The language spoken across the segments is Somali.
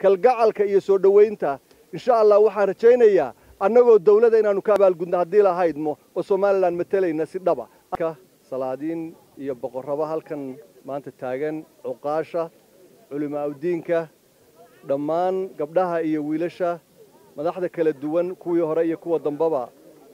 kalgacalka iyo soo dhowaynta insha allah waxaan rajaynayaa annagoo dawladda inaannu ka abaalgudno haddii lahaydmo oo somalilan matalayna si dhaba salaadiin iyo boqorraba halkan maanta taagan cuqaasha culimaaudiinka dhammaan gabdhaha iyo wiilasha madaxda kala duwan kuwii hore iyo kuwa dambaba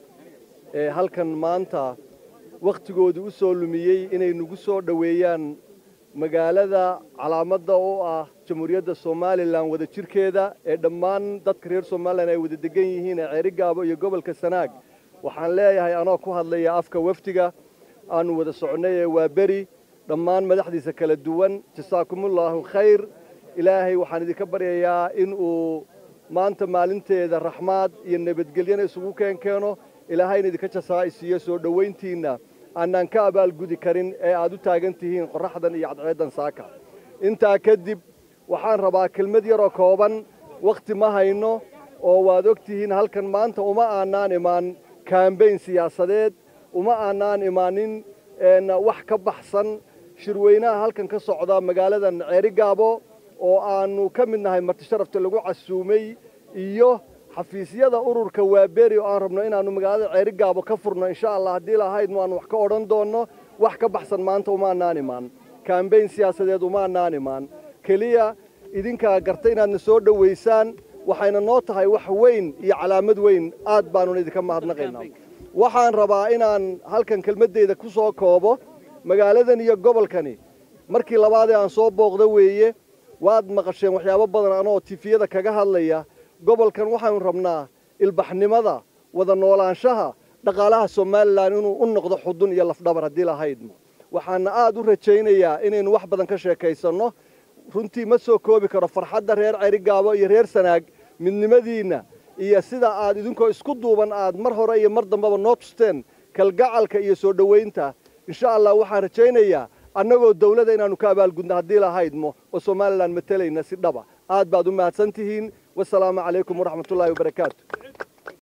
ee halkan maanta wakhtigoodu u soo lumiyey inay nagu soo dhoweeyaan magaalada calaamadda oo ah jamhuuriyadda somalilan wada jirkeeda ee dhammaan dadka reer somalilan ay wada degan yihiin ee ceerigaabo iyo gobolka sanaag waxaan leeyahay anoo ku hadlaya afka wafdiga aanu wada socnay ee waa beri dhammaan madaxdiisa kala duwan jasaakumullaahu khayr ilaahay waxaan idinka baryayaa in uu maanta maalinteeda raxmaad iyo nabadgelyana isugu keenkeeno ilaahayna idinka jasaa'isiiyo soo dhowayntiinna aanaan ka abaalgudi karin ee aad u taagan tihiin qorraxdan iyo cadceeddan saaka intaa kadib waxaan rabaa kelmad yaroo kooban wakhti ma hayno oo waad og tihiin halkan maanta uma aanaan imaan kaambayn siyaasadeed uma aanaan imaanin wax ka baxsan shirweynaha halkan ka socda magaaladan ceerigaabo oo aanu ka mid nahay martisharafta lagu casuumay iyo xafiisyada ururka waaberi oo aan rabno inaannu magaalada ceerigaabo ka furno insha allah haddii lahaydnu aan wax ka odhan doonno wax ka baxsan maanta uma annaan imaan kaambayn siyaasadeed uma annaan imaan keliya idinkaa garta inaadna soo dhowaysaan waxayna noo tahay wax weyn iyo calaamad weyn aad baanuna idinka mahadnaqaynaa waxaan rabaa inaan halkan kelmaddeyda ku soo koobo magaaladan iyo gobolkani markii labaadee aan soo booqda weeye waad maqasheen waxyaabo badan anoo tifiyada kaga hadlaya gobolkan waxaanu rabnaa ilbaxnimada wada noolaanshaha dhaqaalaha somalilan inuu u noqdo xudun iyo lafdhabar haddii lahaydmo waxaana aad u rajaynayaa inaynu wax badan ka sheekaysanno runtii ma soo koobi karo farxadda reer cerigaabo iyo reer sanaag midnimadiinna iyo sida aad idinkoo isku duuban aad mar hore iyo mar dambeba noo tusteen kalgacalka iyo soo dhowaynta insha allah waxaan rajaynayaa annagoo dawladda inaannu ka abaalgudno haddii lahaydmo oo somalilan matalayna si dhaba aad baad u mahadsan tihiin wasalaamu calaykum waraxmatullaahi wabarakaatu